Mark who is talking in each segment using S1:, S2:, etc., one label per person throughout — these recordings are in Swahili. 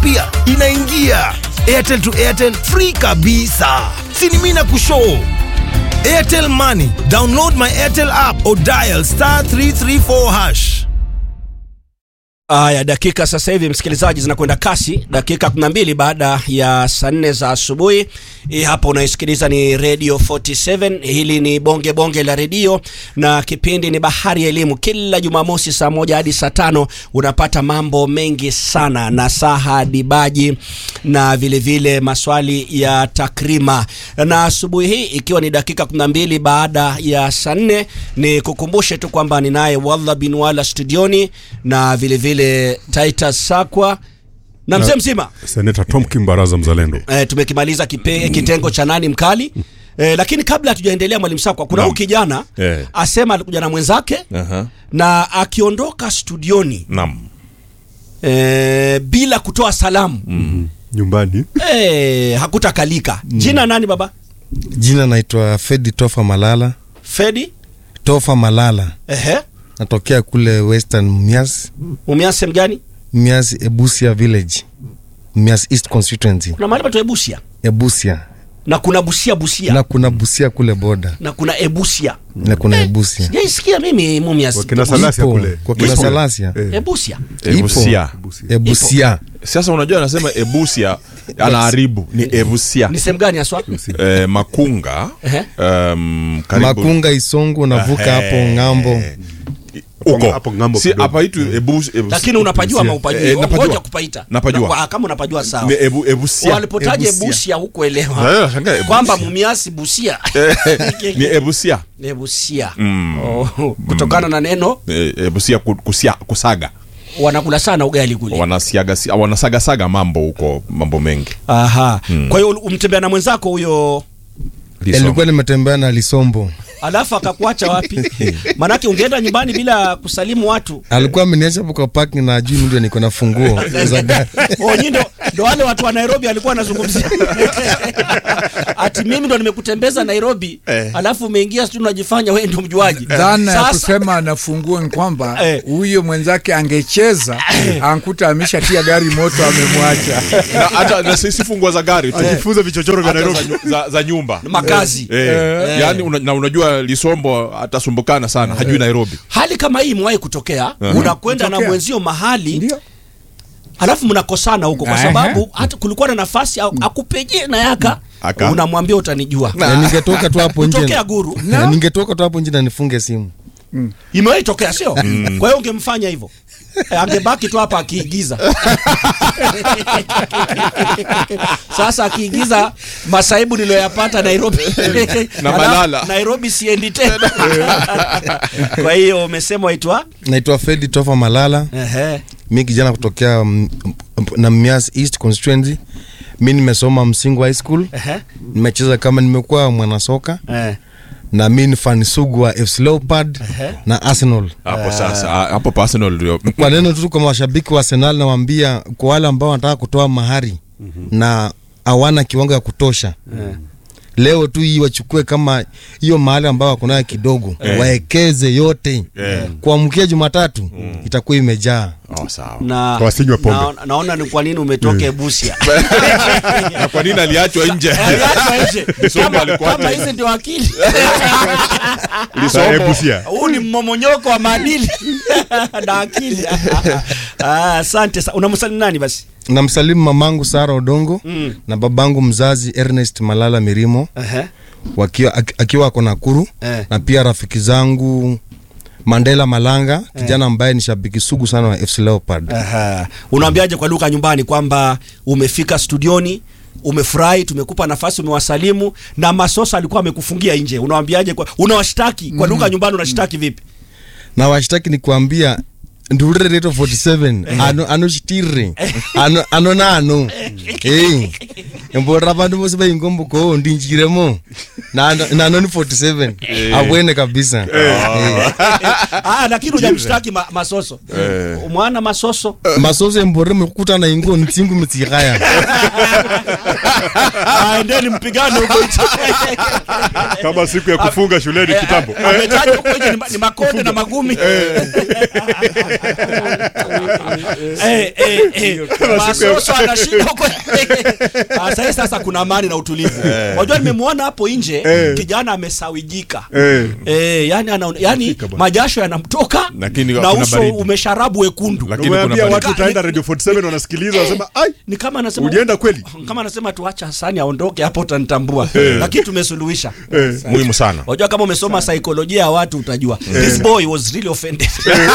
S1: pia inaingia airtel to airtel free kabisa sinimina kushoo airtel money download my airtel app or dial star 334 hash
S2: Aya, dakika sasa hivi msikilizaji, zinakwenda kasi, dakika 12 baada ya saa nne za asubuhi. Hii hapa unaisikiliza ni Radio 47. Hili ni bonge bonge la redio na kipindi ni Bahari ya Elimu. Kila Jumamosi saa moja hadi saa tano unapata mambo mengi sana, na saha dibaji na vilevile vile maswali ya takrima. Na asubuhi hii ikiwa ni dakika 12 baada ya saa nne, ni kukumbushe tu kwamba ninaye Wallah bin Wala studioni na vilevile vile Titus Sakwa na mzee mzima
S3: Seneta Tom Kimbaraza mzalendo.
S2: e, tumekimaliza kipe, kitengo cha nani mkali e, lakini kabla hatujaendelea mwalimu Sakwa, kuna
S4: Naam.
S2: huyu kijana
S4: Eh.
S2: asema alikuja na mwenzake
S4: Aha.
S2: na akiondoka studioni
S4: Naam.
S2: e, bila kutoa salamu
S3: Nyumbani.
S2: e, hakutakalika. Jina nani baba?
S5: Jina naitwa Fedi Tofa Malala.
S2: Fedi
S5: Tofa Malala,
S2: ehe,
S5: natokea kule Western Mias,
S2: umiase mgani?
S5: Mias Ebusia Village, Mias East Constituency,
S2: Kuna mahali patu Ebusia
S5: Ebusia
S2: na kuna Busia Busia
S5: na kuna Busia kule boda
S2: na kuna Ebusia.
S5: na kuna Ebusia
S2: Sijaisikia mimi Mumias.
S3: Kwa kina Salasia
S5: Ipo,
S3: kule.
S5: kwa kina
S3: Ipo.
S5: Salasia.
S3: Eh,
S2: Ebusia.
S4: Ebusia.
S5: Ebusia
S4: Sasa unajua anasema Ebusia anaharibu ni Ebusia.
S2: Ni sehemu gani haswa?
S4: Eh, Makunga.
S2: Ehe.
S4: Um, karibu
S5: Makunga Isongo, unavuka hapo ng'ambo.
S4: huko.
S3: Hapo ng'ambo
S4: Si
S3: kidogo.
S4: hapa itu Ebus Ebus-
S2: Lakini unapajua ama upajui?
S4: Eh, napajua.
S2: Ngoja kupaita.
S4: Napajua.
S2: Na kwa- Kama unapajua sawa.
S4: Ni Ebu Ebusia.
S2: Walipotaja
S4: Ebusia.
S2: Busia huko
S4: Na
S2: elewa
S4: wewe unashangaa Ebusia.
S2: kwamba Mumiasi Busia
S4: Ni Ebusia.
S2: ni Busia
S4: Mm.
S2: oh, kutokana na neno
S4: Eh, Ebusia ku- kusia, kusaga.
S2: wanakula sana ugali kule.
S4: Wanasiaga wanasaga saga mambo huko mambo mengi.
S2: Aha. Kwa hiyo umtembea na mwenzako huyo
S4: Lisoma.
S5: Nilikuwa nimetembea na Lisombo,
S2: alafu akakuacha wapi? Manake ungeenda nyumbani bila kusalimu watu.
S5: alikuwa ameniacha hapo kwa parking na juu ndio niko na funguo za gari.
S2: Oh, nyinyi ndo ndo wale watu wa Nairobi alikuwa anazungumzia. Ati mimi ndo nimekutembeza Nairobi, alafu umeingia sijui unajifanya wewe ndo mjuaji.
S6: dhana ya
S2: Sasa
S6: kusema anafungua ni kwamba
S2: Eh.
S6: huyo mwenzake angecheza ankuta ameshatia gari moto amemwacha
S4: Na hata na sisi fungua za gari tu.
S3: Jifunze vichochoro vya
S4: Hata za,
S3: Nairobi.
S4: nyu- za, za nyumba.
S2: makazi.
S4: Eh, yani una, na unajua Lisombo atasumbukana sana hajui Nairobi.
S2: Hali kama hii imewahi kutokea, unakwenda na
S6: Kutokea.
S2: mwenzio mahali
S6: ndio
S2: alafu mnakosana huko kwa
S6: Ehe.
S2: sababu hata kulikuwa na nafasi au akupeje na yaka
S4: Aka.
S2: unamwambia utanijua.
S5: Na ningetoka tu hapo nje.
S2: Kutokea guru.
S5: Na ningetoka tu hapo nje na nifunge simu.
S2: Imewahi tokea sio? Kwa hiyo ungemfanya hivyo. Eh, Angebaki tu hapa akiigiza. Sasa akiigiza masaibu niliyoyapata Nairobi.
S4: Na
S2: Alafu
S4: Malala.
S2: Nairobi siendi tena. Kwa hiyo umesema waitwa?
S5: Naitwa Fedi Tofa Malala.
S2: Ehe.
S5: mi kijana kutokea mm, mm, na Mias East constituency. Mi nimesoma Msingu High School,
S2: Ehe.
S5: nimecheza kama nimekuwa mwanasoka
S2: Eh.
S5: na mi ni fan sugu wa FC Leopard na Arsenal.
S4: Hapo sasa ah, hapo pa Arsenal ndio.
S5: Kwa neno tu kwa mashabiki wa Arsenal nawaambia, kwa wale ambao wanataka kutoa mahari na hawana kiwango ya kutosha leo tu hii wachukue kama hiyo mahali ambao wako nayo kidogo waekeze yote
S4: Eh.
S5: kuamkia Jumatatu itakuwa imejaa.
S4: Oh, sawa.
S2: Na,
S3: Wasinywe pombe.
S2: na, naona ni kwa nini umetoka Busia.
S4: Na kwa nini aliachwa nje?
S2: Aliachwa nje.
S4: Lisombo
S2: Kama-
S4: alikuwa
S2: kama
S4: nje.
S2: hizi ndio akili.
S3: Sa-
S4: Lisombo.
S3: Ebusia.
S2: huu ni mmomonyoko wa maadili na akili Ah, asante sa- unamsalimu nani basi
S5: namsalimu mamangu Sara Odongo
S2: Mm.
S5: na babangu mzazi Ernest Malala Mirimo
S2: Ehe.
S5: wakiwa aki- akiwa ako Nakuru
S2: Eh.
S5: na pia rafiki zangu Mandela Malanga kijana ambaye ni shabiki sugu sana wa FC Leopard.
S2: Aha. unaambiaje kwa Luka nyumbani kwamba umefika studioni umefurahi tumekupa nafasi umewasalimu na masosa alikuwa amekufungia nje unawambiaje kwa unawashtaki kwa Luka nyumbani unashtaki vipi
S5: na washtaki ni kuambia ndurire reto 47 ano anoshitire ano ano nano eh embora bandu bose baingombo ko ndinjiremo na na noni 47 abwene kabisa Eh.
S2: ah, lakini hujamshtaki ma, masoso mwana masoso
S5: masoso embore mekukutana ingo ntsingu mitsikaya
S2: Ah, endeni mpigane huko nje.
S3: kama siku ya kufunga shuleni kitambo
S2: Eh, ametaja huko nje ni ma- ni makonde na magumi Eh, eh, eh. masoso anashinda huko Ah, sahi sasa kuna amani na utulivu unajua nimemwona hapo nje kijana amesawijika
S3: Eh.
S2: Eh, yani, ana, yani majasho yanamtoka
S4: Lakini
S2: na
S4: kuna
S2: uso
S4: baridi.
S2: umesharabu wekundu
S4: Lakini kuna
S3: umeambia
S4: baridi.
S3: watu utaenda radio 47 wanasikiliza wanasema ai
S2: ni kama anasema
S3: ulienda kweli
S2: kama anasema tuacha Hasani aondoke hapo utanitambua lakini tumesuluhisha
S4: muhimu sana
S2: Unajua kama umesoma saikolojia ya watu utajua. This boy was really offended.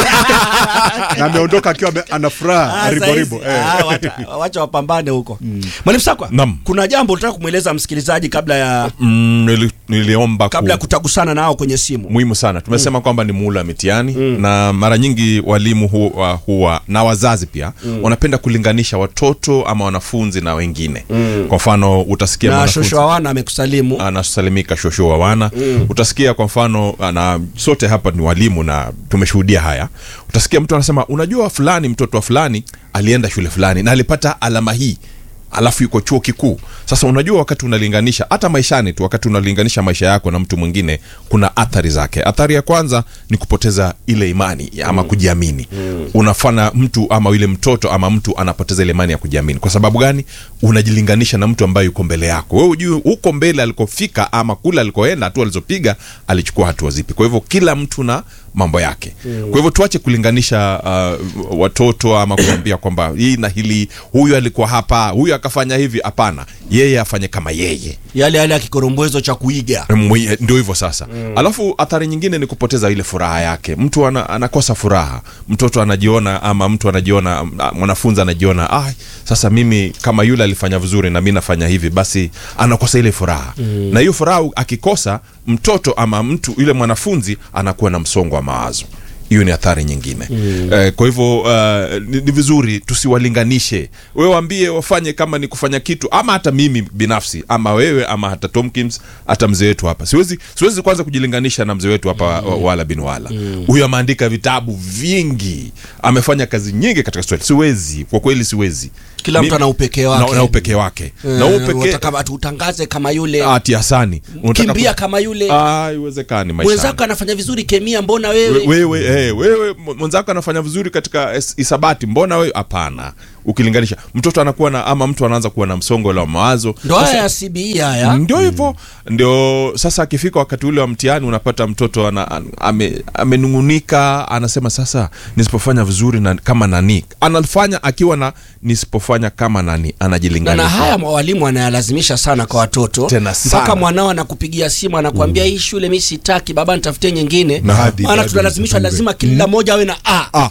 S3: na ameondoka akiwa ame- ana furaha
S2: Ah,
S3: riboribo
S2: saizi, ah, wacha- Wacha wapambane huko. Mwalimu Sakwa,
S4: Naam.
S2: kuna jambo unataka kumweleza msikilizaji kabla ya
S4: mm, nili, niliomba
S2: kabla ya
S4: ku,
S2: kutagusana nao kwenye simu.
S4: muhimu sana tumesema kwamba ni muhula wa mitihani na mara nyingi walimu huwa, huwa na wazazi pia wanapenda kulinganisha watoto ama wanafunzi na wengine kwa mfano utasikia
S2: Na
S4: mwanafunzi-
S2: shosho Awana amekusalimu.
S4: anasalimika shosho wa wana utasikia kwa mfano na sote hapa ni walimu na tumeshuhudia haya utasikia mtu anasema unajua fulani mtoto wa fulani alienda shule fulani na alipata alama hii alafu yuko chuo kikuu sasa unajua wakati unalinganisha hata maishani tu wakati unalinganisha maisha yako na mtu mwingine kuna athari zake athari ya kwanza ni kupoteza ile imani ama kujiamini unafanya mtu ama yule mtoto ama mtu anapoteza ile imani ya kujiamini kwa sababu gani unajilinganisha na mtu ambaye yuko mbele yako wewe ujui huko mbele alikofika ama kule alikoenda hatua alizopiga alichukua hatua zipi kwa hivyo kila mtu na mambo yake kwa hivyo tuache kulinganisha uh, watoto ama kuambia kwamba hii na hili huyu alikuwa hapa huyu akafanya hivi hapana yeye afanye kama yeye
S2: Yale yale ya kikorombwezo cha kuiga.
S4: Mwi- ndio hivyo sasa alafu athari nyingine ni kupoteza ile furaha yake mtu ana, anakosa furaha mtoto anajiona ama mtu anajiona ah, mwanafunzi anajiona ah, sasa mimi kama yule alifanya vizuri na mi nafanya hivi basi anakosa ile furaha na hiyo furaha akikosa mtoto ama mtu yule mwanafunzi anakuwa na msongo wa mawazo hiyo ni athari nyingine mm. eh, kwa hivyo uh, ni, ni vizuri tusiwalinganishe wewe waambie wafanye kama ni kufanya kitu ama hata mimi binafsi ama wewe ama hata Tomkins hata mzee wetu hapa siwezi siwezi kwanza kujilinganisha na mzee wetu hapa mm. wala bin wala huyu ameandika vitabu vingi amefanya kazi nyingi katika Swahili siwezi kwa kweli siwezi
S2: Kila mtu
S4: Mimi-
S2: ana upekee
S4: na,
S2: wake.
S4: na upekee wake na
S2: Eh,
S4: upekee
S2: wataka tutangaze kama yule.
S4: ati Hasani Unataka
S2: Kimbia
S4: ku-
S2: kama yule.
S4: ah haiwezekani maisha
S2: Mwenzako anafanya vizuri kemia mbona
S4: We-
S2: wewe?
S4: wewe eh, wewe m- mwenzako anafanya vizuri katika es- isabati mbona wewe hapana ukilinganisha mtoto anakuwa na ama mtu anaanza kuwa na msongo la mawazo
S2: Ndo haya ya CBE haya.
S4: ndio hivyo ndio sasa akifika wakati ule wa mtihani unapata mtoto ana, an- ame, amenungunika anasema sasa nisipofanya vizuri na, kama nani anafanya akiwa na nisipofanya kama nani
S2: na, na
S4: anajilinganisha
S2: haya walimu wanayalazimisha sana kwa watoto
S4: Tena sana.
S2: mpaka mwanao anakupigia simu anakuambia hii shule mi sitaki baba nitafutie nyingine
S4: Na hadi-
S2: maana
S3: hadi
S2: tunalazimishwa
S3: zipangiwe.
S2: lazima kila mmoja awe na a
S4: ah,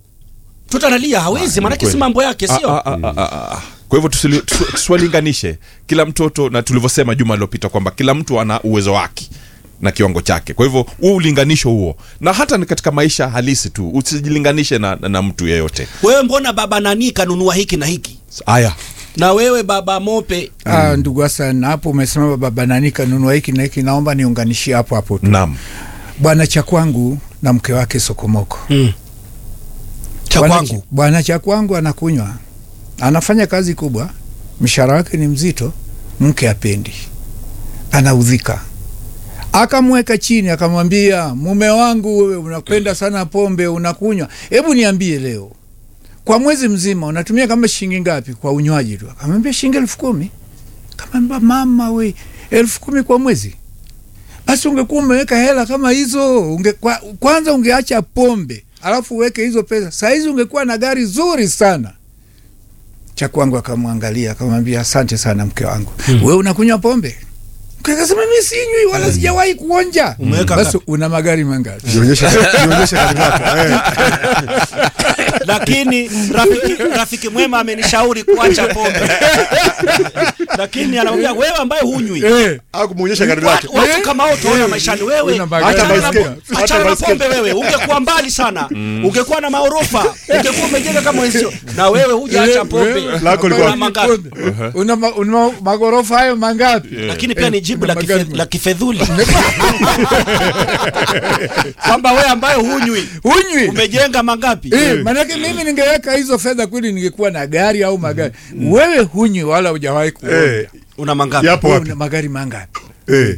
S2: mtoto analia hawezi maanake si
S4: kweli.
S2: mambo yake
S4: Ah,
S2: sio
S4: ah, ah, ah, ah, ah. kwa hivyo tusili- tusi- tusiwalinganishe kila mtoto na tulivyosema juma lilopita kwamba kila mtu ana uwezo wake na kiwango chake kwa hivyo huo ulinganisho huo na hata ni katika maisha halisi tu usijilinganishe na, na, na mtu yeyote
S2: wewe mbona baba nani kanunua hiki na hiki
S4: haya
S2: na wewe baba mope
S6: Ah, ndugu Hassan, hapo umesema baba nani kanunua hiki na hiki, naomba niunganishie hapo hapo tu.
S4: naam
S6: Bwana cha kwangu na mke wake Sokomoko.
S2: cha
S6: Bwana
S2: kwangu
S6: Bwana cha kwangu anakunywa, anafanya kazi kubwa, mshahara wake ni mzito, mke apendi, anaudhika. Akamweka chini, akamwambia mume wangu, wewe unapenda sana pombe, unakunywa, hebu niambie leo, kwa mwezi mzima unatumia kama shilingi ngapi kwa unywaji tu? Akamwambia shilingi elfu kumi. Akamwambia mama, we elfu kumi kwa mwezi basi ungekuwa umeweka hela kama hizo unge, kwa, kwanza ungeacha pombe alafu uweke hizo pesa sahizi ungekuwa na gari zuri sana cha kwangu akamwangalia akamwambia asante sana mke wangu hmm. we unakunywa pombe kasema mi sinywi wala sijawahi kuonja
S2: Umeweka
S6: basi
S2: ngapi?
S6: una magari mangapi
S3: Nionyeshe nionyeshe gari lako. Eh.
S2: lakini rafiki, rafiki mwema amenishauri kuacha pombe lakini anamwambia wewe ambaye hunywi
S6: Eh,
S3: Au kumuonyesha gari lake.
S2: Watu- watu kama hao utaona maishani wewe
S6: Una magari.
S2: achana
S3: Hata
S2: na
S3: baiskeli.
S2: po-
S3: Hata
S2: achana na
S3: baiskeli.
S2: pombe wewe ungekuwa mbali sana ungekuwa na maorofa ungekuwa umejenga kama wenzio na wewe hujaacha pombe
S6: wewe,
S3: Lako
S2: Una
S3: likuwa-
S2: mangapi?
S6: una, ma- una magorofa hayo mangapi
S2: lakini pia ni jibu
S6: Una
S2: la,
S6: magari
S2: kife, la kifedhuli kwamba wewe ambaye hunywi
S6: unywi
S2: umejenga mangapi
S6: Eh, manake mimi ningeweka hizo fedha kweli ningekuwa na gari au magari wewe hunywi wala hujawahi kuona
S3: Eh,
S2: una mangapi
S3: yapo
S6: Wewe
S3: wapi?
S6: una magari mangapi
S3: Eh.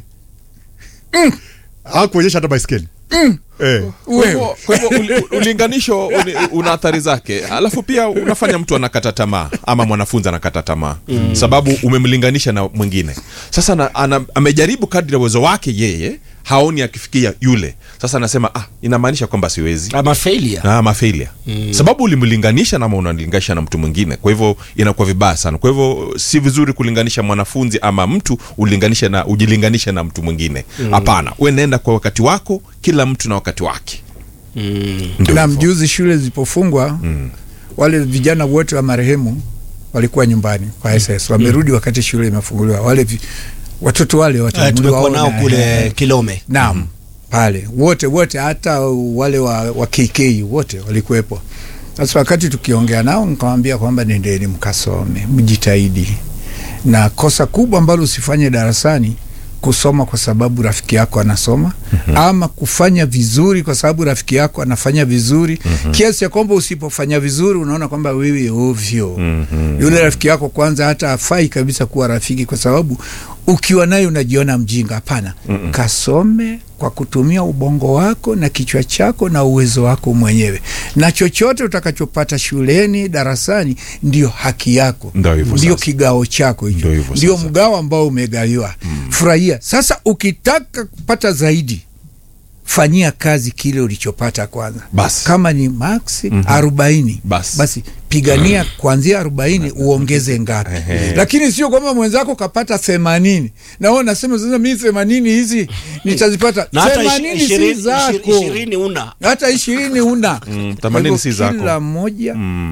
S3: Au kuonyesha hata baiskeli. Eh.
S4: Kwa
S6: wewe
S4: hivyo- kwa hivyo uli- ulinganisho uni- una athari zake alafu pia unafanya mtu anakata tamaa ama mwanafunzi anakata tamaa mm. sababu umemlinganisha na mwingine sasa na, ana, amejaribu kadri ya uwezo wake yeye haoni akifikia yule sasa anasema ah, inamaanisha kwamba siwezi
S2: ama failure
S4: na ama failure mm. sababu ulimlinganisha nama unalinganisha na mtu mwingine kwa hivyo inakuwa vibaya sana kwa hivyo si vizuri kulinganisha mwanafunzi ama mtu ulinganishe na ujilinganishe na mtu mwingine hapana mm. we nenda kwa wakati wako kila mtu na wakati wake Ndio
S6: na
S4: hivyo.
S6: mjuzi shule zilipofungwa wale vijana wote wa marehemu walikuwa nyumbani kwa SS wamerudi wakati shule imefunguliwa wale vi, watoto wale wote
S2: Eh, tumekuwa
S6: mliwaona,
S2: nao kule
S6: eh,
S2: Kilome
S6: naam pale wote wote hata wale wa, wa KK wote walikuwepo sasa wakati tukiongea nao nikamwambia kwamba nendeni mkasome mjitahidi na kosa kubwa ambalo usifanye darasani kusoma kwa sababu rafiki yako anasoma mm-hmm. ama kufanya vizuri kwa sababu rafiki yako anafanya vizuri mm-hmm. kiasi ya kwamba usipofanya vizuri unaona kwamba wewe ovyo mm-hmm. yule rafiki yako kwanza hata afai kabisa kuwa rafiki kwa sababu ukiwa naye unajiona mjinga hapana mm-hmm. kasome kwa kutumia ubongo wako na kichwa chako na uwezo wako mwenyewe na chochote utakachopata shuleni darasani ndio haki yako
S4: Ndio hivyo
S6: ndio
S4: sasa.
S6: kigao chako hicho
S4: Ndio hivyo
S6: ndio
S4: sasa.
S6: mgao ambao umegawiwa mm. furahia sasa ukitaka kupata zaidi fanyia kazi kile ulichopata kwanza
S4: Basi.
S6: kama ni maksi arobaini
S4: Basi.
S6: basi pigania kuanzia arobaini uongeze ngapi lakini sio kwamba mwenzako kapata themanini na wewe unasema sasa mi themanini hizi nitazipata
S2: na hata
S6: themanini si
S2: ishirini
S6: zako
S2: ishirini una
S6: hata ishirini una
S4: Mm,
S6: Kwa
S4: themanini
S6: hivyo
S4: si zako.
S6: kila mmoja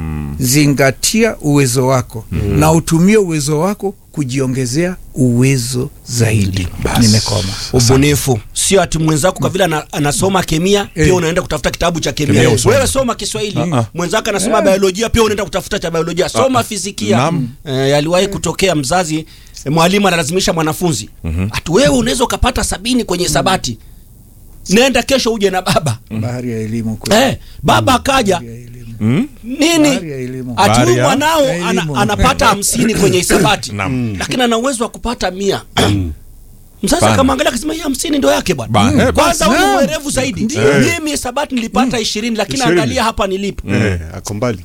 S6: zingatia uwezo wako na utumie uwezo wako kujiongezea uwezo zaidi nimekoma
S2: ubunifu sio ati mwenzako kwa vile ana, anasoma kemia
S6: Eh.
S2: pia unaenda kutafuta kitabu cha kemia
S4: Kemia usome.
S2: wewe soma kiswahili
S4: Ah-ah.
S2: mwenzako anasoma biolojia pia unaenda kutafuta cha biolojia soma fizikia
S4: Naam.
S2: eh, yaliwahi kutokea mzazi eh, mwalimu analazimisha mwanafunzi ati wewe unaweza ukapata sabini kwenye sabati nenda kesho uje na baba
S6: bahari ya elimu kweli.
S2: eh, baba akaja
S6: Bahari ya elimu.
S4: Mm?
S2: nini
S6: Bahari ya elimu.
S2: ati
S4: Bahari
S2: huyu
S4: ya-
S2: mwanao
S6: ya
S2: ana,
S6: elimu.
S2: anapata hamsini kwenye hisabati
S4: Naam.
S2: lakini ana uwezo wa kupata mia msasa
S4: Pana.
S2: kama angalia akasema hii hamsini ndo yake
S4: Ba-
S2: bwana
S4: eh,
S2: kwanza huyu
S6: Naam.
S2: mwerevu zaidi
S6: Ndio.
S2: mimi hisabati nilipata ishirini lakini
S3: Ishirini.
S2: angalia hapa nilipo
S3: Eh, ako mbali.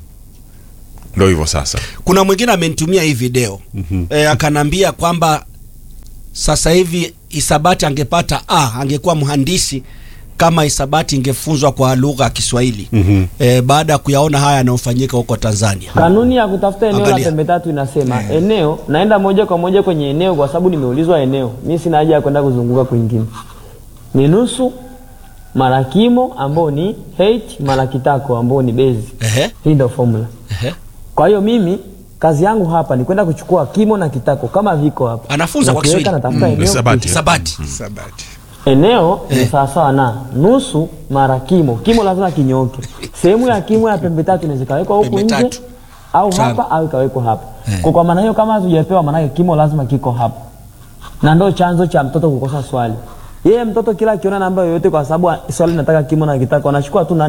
S4: ndo hivyo sasa
S2: kuna mwingine amenitumia hii video mm-hmm. e, akanambia kwamba sasa hivi hisabati angepata a angekuwa mhandisi kama hisabati ingefunzwa kwa lugha ya Kiswahili mm-hmm. e, baada ya kuyaona haya yanayofanyika huko Tanzania.
S7: Kanuni ya kutafuta eneo
S2: Angalia.
S7: la pembe tatu inasema eneo, naenda moja kwa moja kwenye eneo kwa sababu nimeulizwa eneo. Mi sina haja ya kwenda kuzunguka kwingine. Ni nusu mara kimo ambao ni h mara kitako ambao ni bezi.
S2: Ehe,
S7: Hii ndio formula.
S2: ehe.
S7: Kwa hiyo mimi kazi yangu hapa ni kwenda kuchukua kimo na kitako kama viko hapa.
S2: Anafunza kwa
S7: Nakiweka,
S2: Kiswahili.
S7: natafuta eneo.
S4: Hisabati.
S2: Hisabati.
S6: Sabati.
S7: Eneo ni sawasawa na nusu mara kimo. Kimo lazima kinyoke. Sehemu ya kimo ya pembe tatu inaweza ikawekwa huku
S2: Pembe
S7: nje
S2: tatu.
S7: au
S2: Tano.
S7: hapa au ikawekwa hapa. Kwa kwa maana hiyo kama hatujapewa, maana yake kimo lazima kiko hapa, na ndio chanzo cha mtoto kukosa swali. Yeye mtoto kila akiona namba yoyote, kwa sababu swali nataka kimo na kitako, anachukua tu na